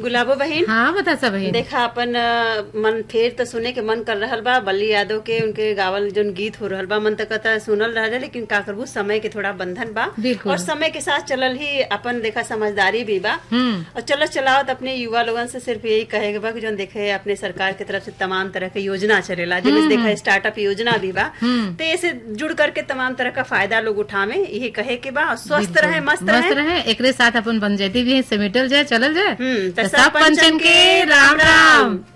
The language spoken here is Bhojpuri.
गुलाबो बहन हाँ बता सब बहन देखा अपन अ, मन फेर तो सुने के मन कर रहल बा बल्ली यादव के उनके गावल जोन गीत हो रहल बा मन तक कहता सुनल रह लेकिन का करबू समय के थोड़ा बंधन बा बिल्कुल। और समय के साथ चलल ही अपन देखा समझदारी भी बा हम्म और चलो चलाओ तो अपने युवा लोगन से सिर्फ यही कहेगा बा कि जो देखे अपने सरकार की तरफ से तमाम तरह के योजना चलेला जिसमें देखा स्टार्टअप योजना भी बा तो ऐसे जुड़ करके तमाम तरह का फायदा लोग उठावे यही कहे के बा और स्वस्थ रहे मस्त मस्त रहे रहे एकरे साथ अपन पंचायती भी है समेटल जाए चलल जाए हम्म, तो तो सब पंचन के राम राम